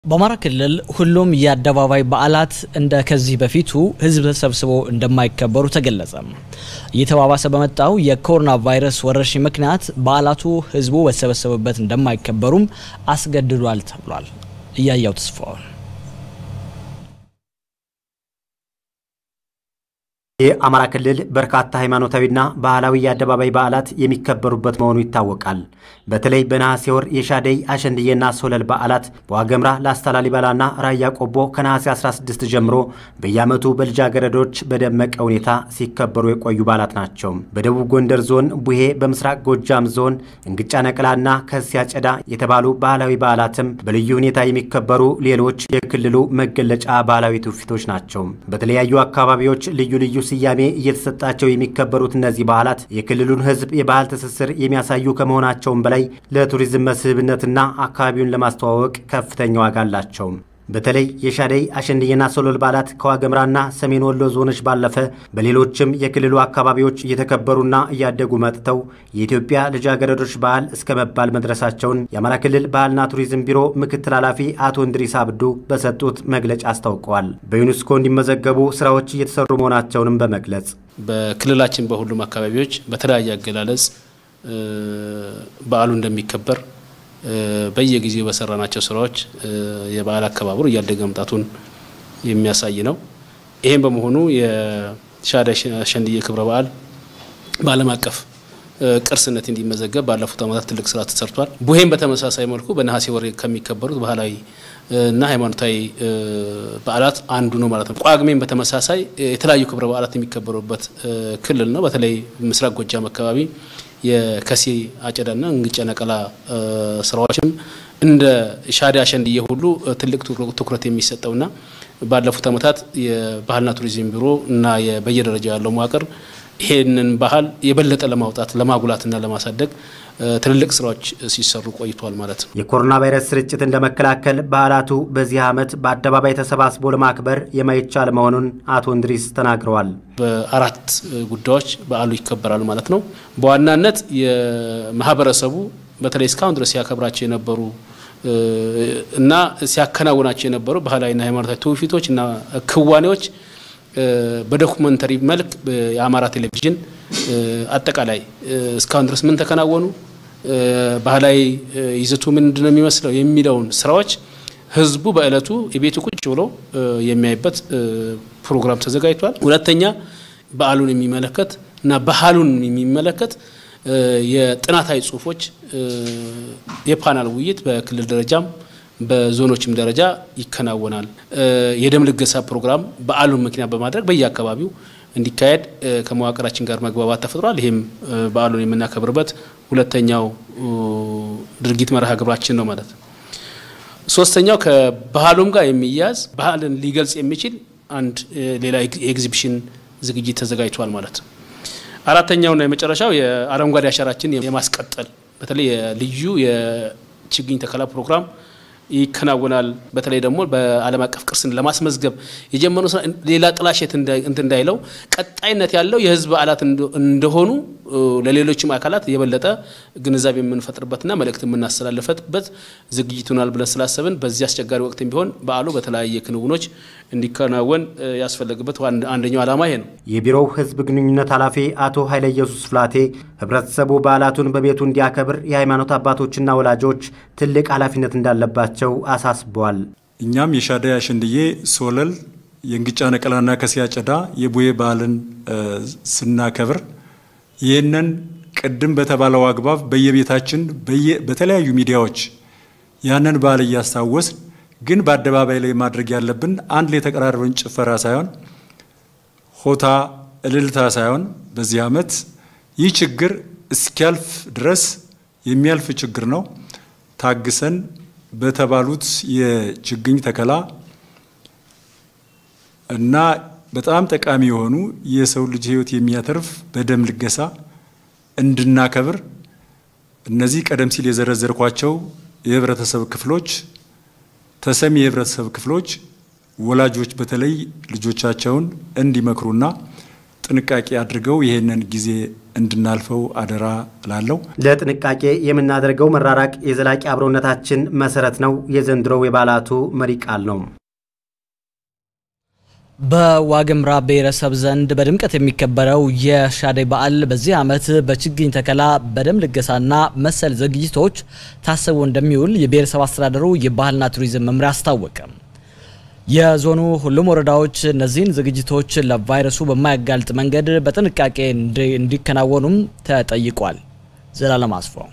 በአማራ ክልል ሁሉም የአደባባይ በዓላት እንደ ከዚህ በፊቱ ሕዝብ ተሰብስቦ እንደማይከበሩ ተገለጸ። እየተባባሰ በመጣው የኮሮና ቫይረስ ወረርሽኝ ምክንያት በዓላቱ ሕዝቡ በተሰበሰበበት እንደማይከበሩም አስገድዷል ተብሏል። እያያው ተስፋውን የአማራ ክልል በርካታ ሃይማኖታዊና ባህላዊ የአደባባይ በዓላት የሚከበሩበት መሆኑ ይታወቃል። በተለይ በነሐሴ ወር የሻደይ አሸንድዬና ሶለል በዓላት በዋገምራ ላስታ ላሊበላና ራያ ቆቦ ከነሐሴ 16 ጀምሮ በየዓመቱ በልጃገረዶች በደመቀ ሁኔታ ሲከበሩ የቆዩ በዓላት ናቸው። በደቡብ ጎንደር ዞን ቡሄ፣ በምስራቅ ጎጃም ዞን እንግጫ ነቅላና ከሲያ ጨዳ የተባሉ ባህላዊ በዓላትም በልዩ ሁኔታ የሚከበሩ ሌሎች የክልሉ መገለጫ ባህላዊ ትውፊቶች ናቸው። በተለያዩ አካባቢዎች ልዩ ልዩ ስያሜ እየተሰጣቸው የሚከበሩት እነዚህ በዓላት የክልሉን ሕዝብ የባህል ትስስር የሚያሳዩ ከመሆናቸውም በላይ ለቱሪዝም መስህብነትና አካባቢውን ለማስተዋወቅ ከፍተኛ ዋጋ አላቸው። በተለይ የሻደይ አሸንድዬና ሶለል በዓላት ከዋገምራና ሰሜን ወሎ ዞኖች ባለፈ በሌሎችም የክልሉ አካባቢዎች እየተከበሩና እያደጉ መጥተው የኢትዮጵያ ልጃገረዶች በዓል እስከ መባል መድረሳቸውን የአማራ ክልል ባህልና ቱሪዝም ቢሮ ምክትል ኃላፊ አቶ እንድሪስ አብዱ በሰጡት መግለጫ አስታውቀዋል። በዩኔስኮ እንዲመዘገቡ ስራዎች እየተሰሩ መሆናቸውንም በመግለጽ በክልላችን በሁሉም አካባቢዎች በተለያየ አገላለጽ በዓሉ እንደሚከበር በየጊዜው በሰራናቸው ስራዎች የበዓል አከባበሩ እያደገ መምጣቱን የሚያሳይ ነው። ይህም በመሆኑ የሻደይ አሸንድዬ ክብረ በዓል በዓለም አቀፍ ቅርስነት እንዲመዘገብ ባለፉት ዓመታት ትልቅ ስራ ተሰርቷል። ቡሄም በተመሳሳይ መልኩ በነሐሴ ወር ከሚከበሩት ባህላዊ እና ሃይማኖታዊ በዓላት አንዱ ነው ማለት ነው። ጳጉሜን በተመሳሳይ የተለያዩ ክብረ በዓላት የሚከበሩበት ክልል ነው። በተለይ ምስራቅ ጎጃም አካባቢ የከሴ አጨዳና እንግጫ ነቀላ ስራዎችም እንደ ሻደይ አሸንድዬ ሁሉ ትልቅ ትኩረት የሚሰጠውና ባለፉት ዓመታት የባህልና ቱሪዝም ቢሮ እና በየደረጃው ያለው መዋቅር ይሄንን ባህል የበለጠ ለማውጣት ለማጉላትና ለማሳደግ ትልልቅ ስራዎች ሲሰሩ ቆይቷል ማለት ነው። የኮሮና ቫይረስ ስርጭትን ለመከላከል በዓላቱ በዚህ ዓመት በአደባባይ ተሰባስቦ ለማክበር የማይቻል መሆኑን አቶ እንድሪስ ተናግረዋል። በአራት ጉዳዮች በዓሉ ይከበራሉ ማለት ነው። በዋናነት የማህበረሰቡ በተለይ እስካሁን ድረስ ሲያከብራቸው የነበሩ እና ሲያከናውናቸው የነበሩ ባህላዊና ሃይማኖታዊ ትውፊቶች እና ክዋኔዎች በዶኩመንተሪ መልክ የአማራ ቴሌቪዥን አጠቃላይ እስካሁን ድረስ ምን ተከናወኑ፣ ባህላዊ ይዘቱ ምንድን ነው የሚመስለው የሚለውን ስራዎች ህዝቡ በእለቱ የቤቱ ቁጭ ብሎ የሚያይበት ፕሮግራም ተዘጋጅቷል። ሁለተኛ በዓሉን የሚመለከት እና ባህሉን የሚመለከት የጥናታዊ ጽሁፎች የፓናል ውይይት በክልል ደረጃም በዞኖችም ደረጃ ይከናወናል። የደም ልገሳ ፕሮግራም በዓሉን ምክንያት በማድረግ በየአካባቢው እንዲካሄድ ከመዋቅራችን ጋር መግባባት ተፈጥሯል። ይህም በዓሉን የምናከብርበት ሁለተኛው ድርጊት መርሃ ግብራችን ነው ማለት ነው። ሶስተኛው ከባህሉም ጋር የሚያዝ ባህልን ሊገልጽ የሚችል አንድ ሌላ የኤግዚቢሽን ዝግጅት ተዘጋጅቷል ማለት ነው። አራተኛውና የመጨረሻው የአረንጓዴ አሻራችን የማስቀጠል በተለይ ልዩ የችግኝ ተከላ ፕሮግራም ይከናወናል። በተለይ ደግሞ በዓለም አቀፍ ቅርስን ለማስመዝገብ የጀመሩ ስራ ሌላ ጥላሸት እንትን እንዳይለው ቀጣይነት ያለው የህዝብ በዓላት እንደሆኑ ለሌሎችም አካላት የበለጠ ግንዛቤ የምንፈጥርበትና መልእክት የምናስተላልፈበት ዝግጅት ይሆናል ብለን ስላሰብን በዚህ አስቸጋሪ ወቅትም ቢሆን በዓሉ በተለያየ ክንውኖች እንዲከናወን ያስፈለግበት አንደኛው ዓላማ ይሄ ነው። የቢሮው ህዝብ ግንኙነት ኃላፊ አቶ ኃይለ ኢየሱስ ፍላቴ ህብረተሰቡ በዓላቱን በቤቱ እንዲያከብር የሃይማኖት አባቶችና ወላጆች ትልቅ ኃላፊነት እንዳለባቸው አሳስበዋል። እኛም የሻደይ አሸንድዬ፣ ሶለል፣ የእንግጫ ነቀላና ከሲያ ጨዳ የቡሄ በዓልን ስናከብር ይህንን ቅድም በተባለው አግባብ በየቤታችን በተለያዩ ሚዲያዎች ያንን በዓል እያስታወስን ግን በአደባባይ ላይ ማድረግ ያለብን አንድ ላይ የተቀራረበን ጭፈራ ሳይሆን ሆታ እልልታ ሳይሆን በዚህ ዓመት ይህ ችግር እስኪያልፍ ድረስ የሚያልፍ ችግር ነው። ታግሰን በተባሉት የችግኝ ተከላ እና በጣም ጠቃሚ የሆኑ የሰው ልጅ ሕይወት የሚያተርፍ በደም ልገሳ እንድናከብር እነዚህ ቀደም ሲል የዘረዘርኳቸው የህብረተሰብ ክፍሎች ተሰሚ የህብረተሰብ ክፍሎች ወላጆች በተለይ ልጆቻቸውን እንዲመክሩና ጥንቃቄ አድርገው ይህንን ጊዜ እንድናልፈው አደራ እላለሁ። ለጥንቃቄ የምናደርገው መራራቅ የዘላቂ አብሮነታችን መሰረት ነው የዘንድሮው የበዓላቱ መሪ ቃል ነው። በዋግምራ ብሔረሰብ ዘንድ በድምቀት የሚከበረው የሻደይ በዓል በዚህ ዓመት በችግኝ ተከላ፣ በደም ልገሳና መሰል ዝግጅቶች ታስቦ እንደሚውል የብሔረሰብ አስተዳደሩ የባህልና ቱሪዝም መምሪያ አስታወቀ። የዞኑ ሁሉም ወረዳዎች እነዚህን ዝግጅቶች ለቫይረሱ በማያጋልጥ መንገድ በጥንቃቄ እንዲከናወኑም ተጠይቋል። ዘላለም አስፋው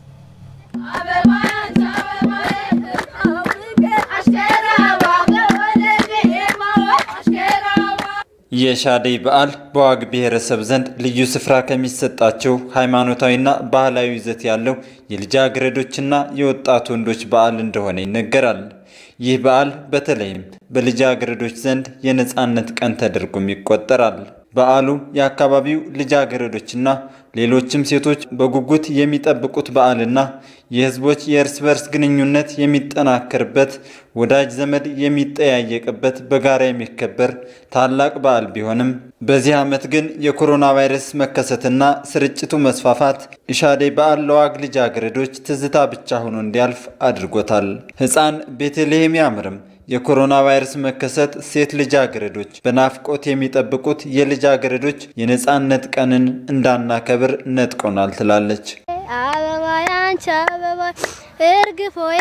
የሻደይ በዓል በዋግ ብሔረሰብ ዘንድ ልዩ ስፍራ ከሚሰጣቸው ሃይማኖታዊና ባህላዊ ይዘት ያለው የልጃገረዶችና የወጣት ወንዶች በዓል እንደሆነ ይነገራል። ይህ በዓል በተለይም በልጃገረዶች ዘንድ የነፃነት ቀን ተደርጎም ይቆጠራል። በዓሉ የአካባቢው ልጃገረዶችና ሌሎችም ሴቶች በጉጉት የሚጠብቁት በዓልና የሕዝቦች የእርስ በርስ ግንኙነት የሚጠናከርበት፣ ወዳጅ ዘመድ የሚጠያየቅበት በጋራ የሚከበር ታላቅ በዓል ቢሆንም በዚህ ዓመት ግን የኮሮና ቫይረስ መከሰትና ስርጭቱ መስፋፋት የሻደይ በዓል ለዋግ ልጃገረዶች ትዝታ ብቻ ሆኖ እንዲያልፍ አድርጎታል። ሕፃን ቤተልሔም ያምርም የኮሮና ቫይረስ መከሰት ሴት ልጃገረዶች በናፍቆት የሚጠብቁት የልጃገረዶች የነፃነት ቀንን እንዳናከብር ነጥቆናል ትላለች። አበባ ያንቺ አበባ እርግፍ ሆዬ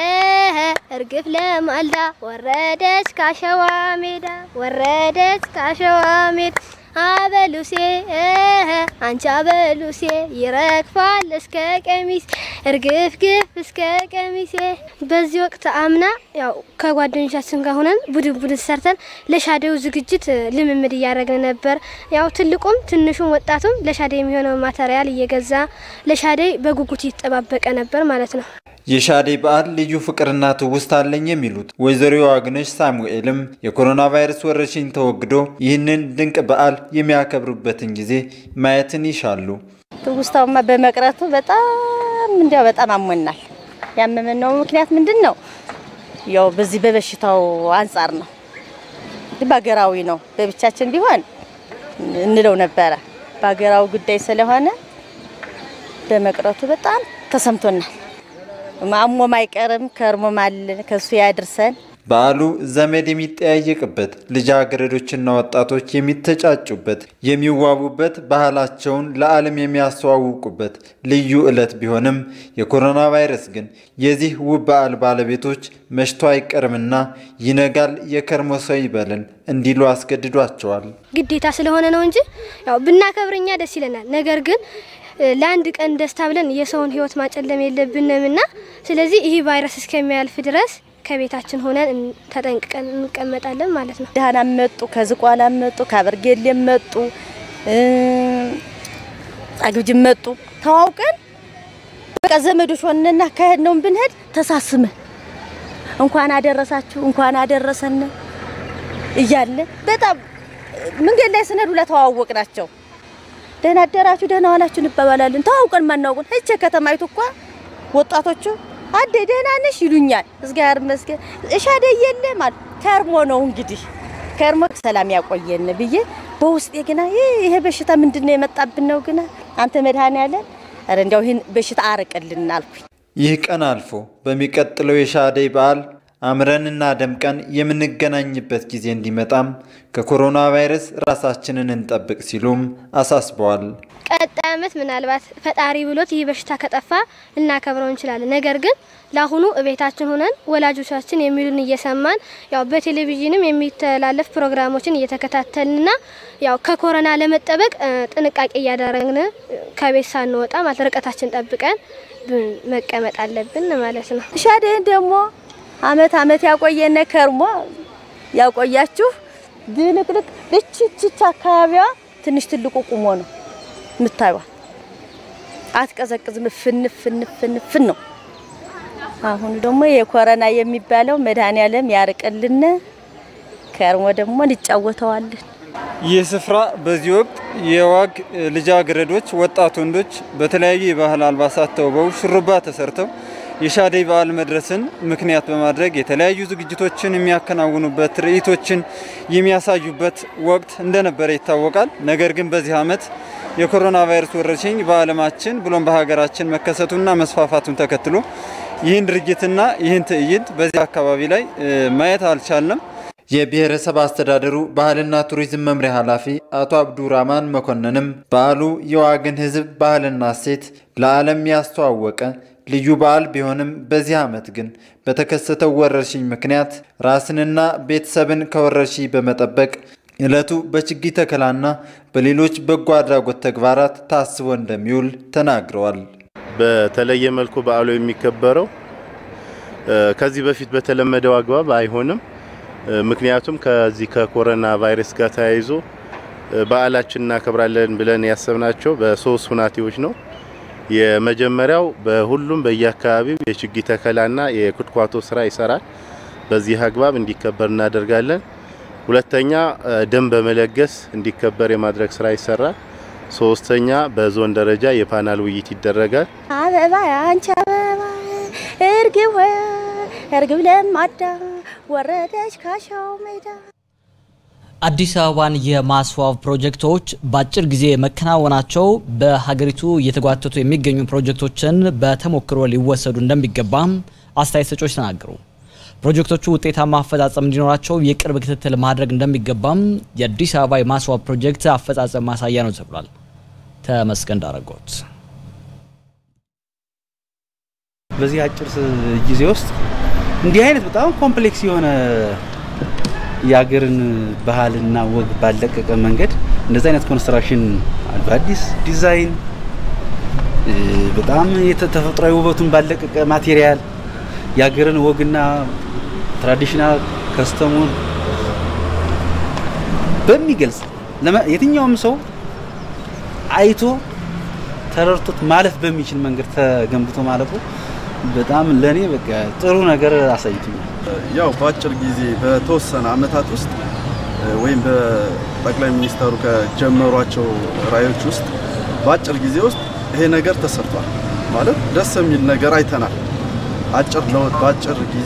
እርግፍ ለማልዳ ወረደች ካሸዋ ሜዳ ወረደች ካሸዋ ሜዳ አበሉሴ አንቺ አበሉሴ ይረግፋል እስከ ቀሚስ እርግፍ ግፍ እስከ ቀሚሴ። በዚህ ወቅት አምና ያው ከጓደኞቻችን ጋር ሆነን ቡድን ቡድን ሰርተን ለሻደው ዝግጅት ልምምድ እያደረግን ነበር። ያው ትልቁም ትንሹም ወጣቱም ለሻደይ የሚሆነው ማተሪያል እየገዛ ለሻደይ በጉጉት ይጠባበቀ ነበር ማለት ነው። የሻደይ በዓል ልዩ ፍቅርና ትውስታ አለኝ የሚሉት ወይዘሮ ዋግነሽ ሳሙኤልም የኮሮና ቫይረስ ወረርሽኝ ተወግዶ ይህንን ድንቅ በዓል የሚያከብሩበትን ጊዜ ማየትን ይሻሉ። ትውስታውማ በመቅረቱ በጣም እንዲያው በጣም አሞናል። ያመመን ነው ምክንያት ምንድን ነው? ያው በዚህ በበሽታው አንጻር ነው። በሀገራዊ ነው። በብቻችን ቢሆን እንለው ነበረ። በሀገራዊ ጉዳይ ስለሆነ በመቅረቱ በጣም ተሰምቶናል። ማሞም አይቀርም ከርሞም አለን ከሱ ያድርሰን። በዓሉ ዘመድ የሚጠያየቅበት፣ ልጃገረዶችና ወጣቶች የሚተጫጩበት፣ የሚዋቡበት፣ ባህላቸውን ለዓለም የሚያስተዋውቁበት ልዩ ዕለት ቢሆንም የኮሮና ቫይረስ ግን የዚህ ውብ በዓል ባለቤቶች መሽቶ አይቀርምና ይነጋል የከርሞ ሰው ይበልን እንዲሉ አስገድዷቸዋል። ግዴታ ስለሆነ ነው እንጂ ያው ብናከብርኛ ደስ ይለናል። ነገር ግን ለአንድ ቀን ደስታ ብለን የሰውን ሕይወት ማጨለም የለብንም እና ስለዚህ ይህ ቫይረስ እስከሚያልፍ ድረስ ከቤታችን ሆነን ተጠንቅቀን እንቀመጣለን ማለት ነው። ደህና መጡ፣ ከዝቋላ መጡ፣ ከአበርጌሌም መጡ፣ አግብጅም መጡ። ተዋውቀን በቃ ዘመዶች ሆነና ካሄድ ነው ብንሄድ ተሳስመን እንኳን አደረሳችሁ እንኳን አደረሰን እያለ በጣም መንገድ ላይ ስንሄድ ሁላ ተዋወቅ ናቸው። ደህና አደራችሁ ደህና ዋላችሁ እንባባላለን። ተዋውቀን ማናውቁን እቼ ከተማይቱ እኮ ወጣቶቹ አደ ደህና ነሽ ይሉኛል። እግዚአብሔር ይመስገን እሻደ የለ ማለት ከርሞ ነው እንግዲህ ከርሞ ሰላም ያቆየን ብዬ በውስጤ ግና ይሄ በሽታ ምንድን ነው የመጣብን ነው ግና አንተ መድኃኔዓለም ኧረ እንዲያው ይህን በሽታ አርቅልን አልኩኝ። ይህ ቀን አልፎ በሚቀጥለው የሻደይ በዓል አምረንና ደምቀን የምንገናኝበት ጊዜ እንዲመጣም ከኮሮና ቫይረስ ራሳችንን እንጠብቅ ሲሉም አሳስበዋል። ቀጣይ ዓመት ምናልባት ፈጣሪ ብሎት ይህ በሽታ ከጠፋ ልናከብረው እንችላለን። ነገር ግን ለአሁኑ እቤታችን ሆነን ወላጆቻችን የሚሉን እየሰማን ያው በቴሌቪዥንም የሚተላለፍ ፕሮግራሞችን እየተከታተልንና ያው ከኮሮና ለመጠበቅ ጥንቃቄ እያደረግን ከቤት ሳንወጣ ማለት ርቀታችን ጠብቀን መቀመጥ አለብን ማለት ነው። ሻደይን ደግሞ አመት አመት ያቆየነ ከርሞ ያቆያችሁ ድንቅንቅ እችችች አካባቢዋ ትንሽ ትልቁ ቁሞ ነው የምታዩት። አትቀዘቅዝም፣ ፍንፍ ፍንፍ ፍንፍ ነው። አሁን ደግሞ የኮረና የሚባለው መድኃኔዓለም ያርቅልን፣ ከርሞ ደግሞ እንጫወተዋለን። ይህ ስፍራ በዚህ ወቅት የዋግ ልጃገረዶች፣ ወጣት ወንዶች በተለያዩ የባህል አልባሳት ተውበው ሹሩባ ተሰርተው የሻደይ በዓል መድረስን ምክንያት በማድረግ የተለያዩ ዝግጅቶችን የሚያከናውኑበት፣ ትርኢቶችን የሚያሳዩበት ወቅት እንደነበረ ይታወቃል። ነገር ግን በዚህ ዓመት የኮሮና ቫይረስ ወረርሽኝ በዓለማችን ብሎም በሀገራችን መከሰቱና መስፋፋቱን ተከትሎ ይህን ድርጊትና ይህን ትዕይንት በዚህ አካባቢ ላይ ማየት አልቻልንም። የብሔረሰብ አስተዳደሩ ባህልና ቱሪዝም መምሪያ ኃላፊ አቶ አብዱራማን መኮንንም በዓሉ የዋግን ሕዝብ ባህልና እሴት ለዓለም ያስተዋወቀ ልዩ በዓል ቢሆንም በዚህ ዓመት ግን በተከሰተው ወረርሽኝ ምክንያት ራስንና ቤተሰብን ከወረርሽኝ በመጠበቅ ዕለቱ በችግኝ ተከላና በሌሎች በጎ አድራጎት ተግባራት ታስቦ እንደሚውል ተናግረዋል። በተለየ መልኩ በዓሉ የሚከበረው ከዚህ በፊት በተለመደው አግባብ አይሆንም። ምክንያቱም ከዚህ ከኮሮና ቫይረስ ጋር ተያይዞ በዓላችን እናከብራለን ብለን ያሰብናቸው በሶስት ሁናቴዎች ነው። የመጀመሪያው በሁሉም በየአካባቢው የችግኝ ተከላና የኩትኳቶ ስራ ይሰራል። በዚህ አግባብ እንዲከበር እናደርጋለን። ሁለተኛ ደም በመለገስ እንዲከበር የማድረግ ስራ ይሰራል። ሶስተኛ በዞን ደረጃ የፓናል ውይይት ይደረጋል። አበባ አንቺ አበባ እርግብ ሆይ እርግብ ለማዳ ወረደች ካሻው ሜዳ። አዲስ አበባን የማስዋብ ፕሮጀክቶች በአጭር ጊዜ መከናወናቸው በሀገሪቱ እየተጓተቱ የሚገኙ ፕሮጀክቶችን በተሞክሮ ሊወሰዱ እንደሚገባም አስተያየት ሰጮች ተናገሩ። ፕሮጀክቶቹ ውጤታማ አፈጻጸም እንዲኖራቸው የቅርብ ክትትል ማድረግ እንደሚገባም የአዲስ አበባ የማስዋብ ፕሮጀክት አፈጻጸም ማሳያ ነው ተብሏል። ተመስገን ዳረጎት በዚህ አጭር ጊዜ ውስጥ እንዲህ አይነት በጣም ኮምፕሌክስ የሆነ የሀገርን ባህልና ወግ ባለቀቀ መንገድ እንደዚህ አይነት ኮንስትራክሽን በአዲስ ዲዛይን በጣም ተፈጥሯዊ ውበቱን ባለቀቀ ማቴሪያል የሀገርን ወግና ትራዲሽናል ከስተሙን በሚገልጽ የትኛውም ሰው አይቶ ተረድቶት ማለፍ በሚችል መንገድ ተገንብቶ ማለፉ በጣም ለኔ በቃ ጥሩ ነገር አሳይቶኛል። ያው በአጭር ጊዜ በተወሰነ አመታት ውስጥ ወይም በጠቅላይ ሚኒስተሩ ከጀመሯቸው ራዕዮች ውስጥ በአጭር ጊዜ ውስጥ ይሄ ነገር ተሰርቷል ማለት ደስ የሚል ነገር አይተናል። አጭር ለውጥ በአጭር ጊዜ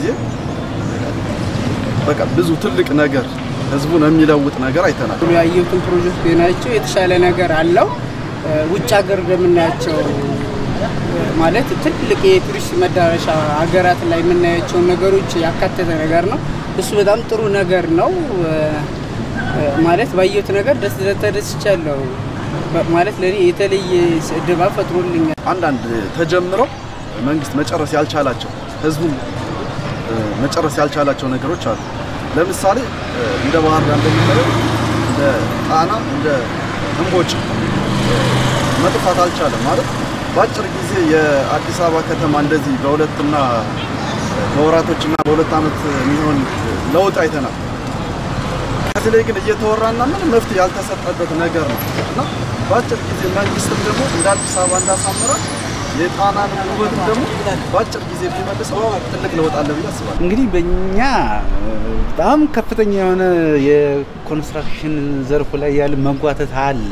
በቃ ብዙ ትልቅ ነገር ህዝቡን የሚለውጥ ነገር አይተናል። ያየሁትን ፕሮጀክት ናቸው የተሻለ ነገር አለው። ውጭ ሀገር እንደምናያቸው ማለት ትልቅ የቱሪስት መዳረሻ ሀገራት ላይ የምናያቸውን ነገሮች ያካተተ ነገር ነው። እሱ በጣም ጥሩ ነገር ነው። ማለት ባየሁት ነገር ደስ ተደስቻለሁ። ማለት ለኔ የተለየ ድባብ ፈጥሮልኛል። አንዳንድ ተጀምረው መንግስት መጨረስ ያልቻላቸው ህዝቡም መጨረስ ያልቻላቸው ነገሮች አሉ። ለምሳሌ እንደ ባህር ዳር እንደምናየው እንደ ጣና እንደ እምቦጭ መጥፋት አልቻለም ማለት በአጭር ጊዜ የአዲስ አበባ ከተማ እንደዚህ በሁለትና በወራቶችና በሁለት ዓመት የሚሆን ለውጥ አይተናል። ከዚህ ላይ ግን እየተወራና ምንም መፍትሄ ያልተሰጠበት ነገር ነው እና በአጭር ጊዜ መንግስትም ደግሞ እንደ አዲስ አበባ እንዳሳምራ የጣናን ውበትም ደግሞ በአጭር ጊዜ ቢመልሰው ትልቅ ለውጥ አለ ብዬ አስባለሁ። እንግዲህ በእኛ በጣም ከፍተኛ የሆነ የኮንስትራክሽን ዘርፉ ላይ ያለ መጓተት አለ።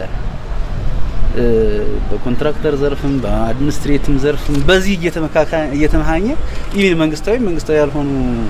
በኮንትራክተር ዘርፍም በአድሚኒስትሬቲቭ ዘርፍም በዚህ እየተመሃኘ ኢቭን መንግስታዊ መንግስታዊ ያልሆኑ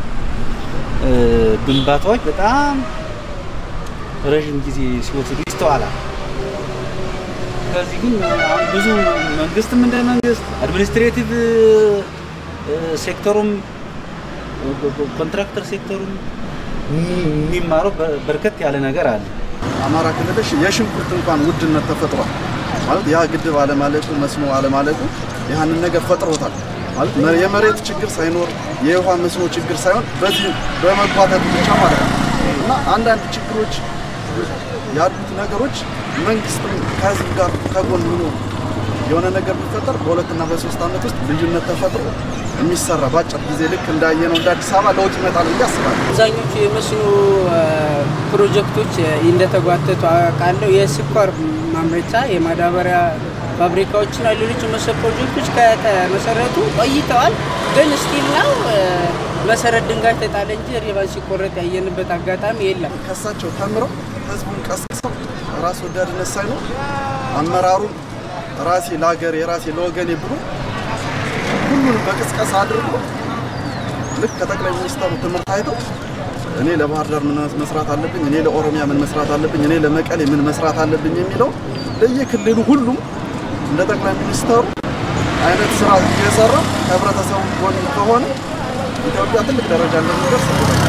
ግንባታዎች በጣም ረዥም ጊዜ ሲወስዱ ይስተዋላል። ከዚህ ግን ብዙ መንግስትም እንደ መንግስት አድሚኒስትሬቲቭ ሴክተሩም ኮንትራክተር ሴክተሩም የሚማረው በርከት ያለ ነገር አለ። አማራ ክልል የሽንኩርት እንኳን ውድነት ተፈጥሯል። ማለት ያ ግድብ አለማለቁ መስኖ አለማለቁ ያንን ነገር ፈጥሮታል። ማለት የመሬት ችግር ሳይኖር የውሃ መስኖ ችግር ሳይሆን በዚህ በመጓተት ብቻ ማለት ነው እና አንዳንድ ችግሮች ያሉት ነገሮች መንግስትም ከህዝብ ጋር ከጎን ሆኖ የሆነ ነገር ቢፈጠር በሁለትና በሶስት ዓመት ውስጥ ልዩነት ተፈጥሮ የሚሰራ በአጭር ጊዜ ልክ እንዳየነው እንደ አዲስ አበባ ለውጥ ይመጣል ብዬ አስባለሁ። አብዛኞቹ የመስኖ ፕሮጀክቶች እንደተጓተቱ አውቃለሁ። የስኳር ማምረቻ፣ የማዳበሪያ ፋብሪካዎችና ሌሎች መሰል ፕሮጀክቶች ከተመሰረቱ ቆይተዋል። ግን ስቲል ነው መሰረት ድንጋይ ተጣለ እንጂ ሪባን ሲቆረጥ ያየንበት አጋጣሚ የለም። ከሳቸው ተምረው ህዝቡን ቀስቅሰው ራስ ወዳድነት ሳይኖር አመራሩን ራሴ ለሀገር የራሴ ለወገኔ ብሎ ሁሉንም በቅስቀሳ አድርጎ ልክ ከጠቅላይ ሚኒስትሩ ትምህርት አይተው እኔ ለባህር ዳር ምን መስራት አለብኝ፣ እኔ ለኦሮሚያ ምን መስራት አለብኝ፣ እኔ ለመቀሌ ምን መስራት አለብኝ የሚለው ለየክልሉ ሁሉም እንደ ጠቅላይ ሚኒስትሩ አይነት ስራ እየሰራ ከህብረተሰቡ ጎን ከሆነ ኢትዮጵያ ትልቅ ደረጃ እንደሚደርስ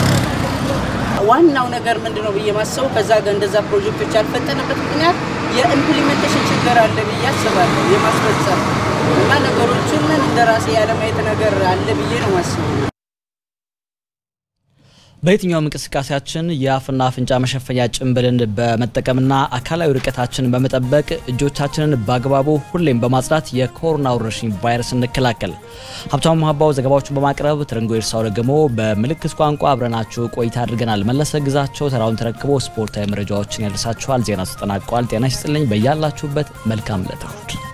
ዋናው ነገር ምንድን ነው ብዬ ማሰቡ ከዛ ጋር እንደዛ ፕሮጀክቶች ያልፈጠነበት ምክንያት የኢምፕሊሜንቴሽን ችግር አለ ብዬ አስባለሁ። የማስፈጸም እና ነገሮችን እንደ ራሴ ያለማየት ነገር አለ ብዬ ነው ማስበው። በየትኛውም እንቅስቃሴያችን የአፍና አፍንጫ መሸፈኛ ጭንብልን በመጠቀምና አካላዊ ርቀታችንን በመጠበቅ እጆቻችንን በአግባቡ ሁሌም በማጽዳት የኮሮና ወረርሽኝ ቫይረስ እንከላከል። ሀብታሙ ሀባው ዘገባዎቹን በማቅረብ ትርንጎ ኤርሳው ደግሞ በምልክት ቋንቋ አብረናችሁ ቆይታ አድርገናል። መለሰ ግዛቸው ተራውን ተረክቦ ስፖርታዊ መረጃዎችን ያደርሳችኋል። ዜና ተጠናቋል። ጤና ይስጥልኝ። በያላችሁበት መልካም ዕለት እሁድ